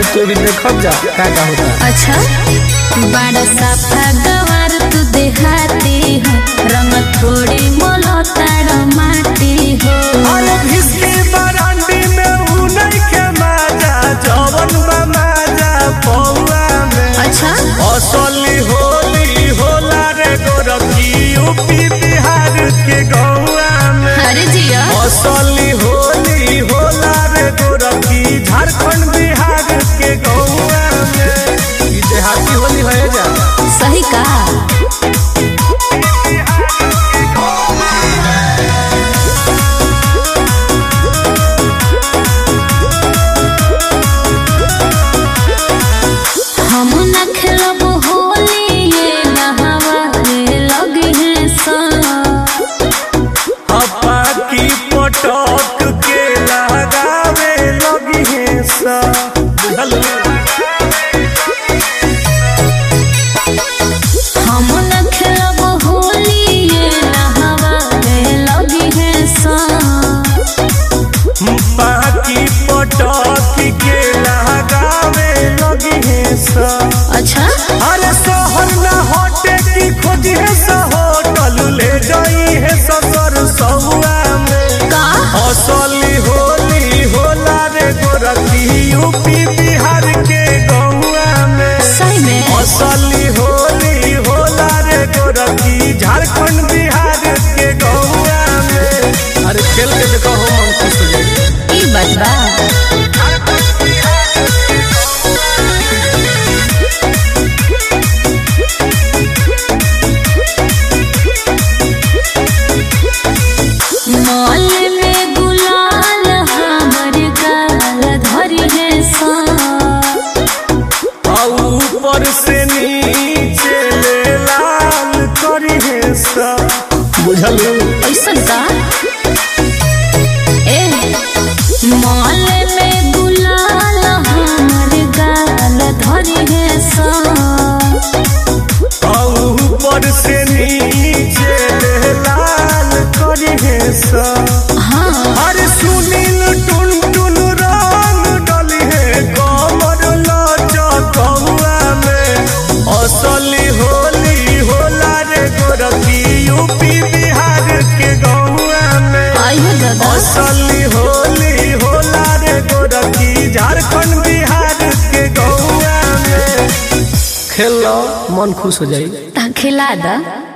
तो भी देखब जा का का होता अच्छा बड़ा साफा गवार तू देहाती हो रंग थोड़ी मोलो तारो माटी हो अरे भिस्की बरांडी में ऊ नइखे माजा जवन बा माजा पौआ में अच्छा असली होली होला रे गोरखी यूपी बिहार के गौआ में अरे जिया असली होली होला रे गोरखी झारखंड बिहार के गौआ में ई देहाती होली है जा सही कहा हम न खेलब होली ये नहावा रे लगी है सा हपा की पटक के लगावे लगी है सा बुझल हम न खेलब होली ये नहावा रे लगी है सा बाकी पटक के लगावे लगी है सा अच्छा अरे शहर न हटे की खोजी है सा होटल ले जाई है ससुर सहुआ में का असली होली होला रे गोरखी यूपी बिहार के गौआ में सही में असली होली होला रे गोरखी झारखंड बिहार के गौआ में अरे खेल के देखो हो मन खुश हो जाई ई बात बा मॉल में गुलाल हमर गाल धरी है सा आ ऊपर से नीचे ले लाल करी है सा बुझल ऐसन का ए मॉल में गुलाल हमर गाल धरी है सा आ ऊपर से नीचे ले लाल करी है सा हाँ अरे सुनील टुन टुन रंग डली है कमर लचकौआ में असली होली होला रे गोरखी यूपी बिहार के गौआ में आइए दादा असली होली होला रे गोरखी झारखंड बिहार के गौआ में खेल लो मन खुश हो जाई ता खिला दा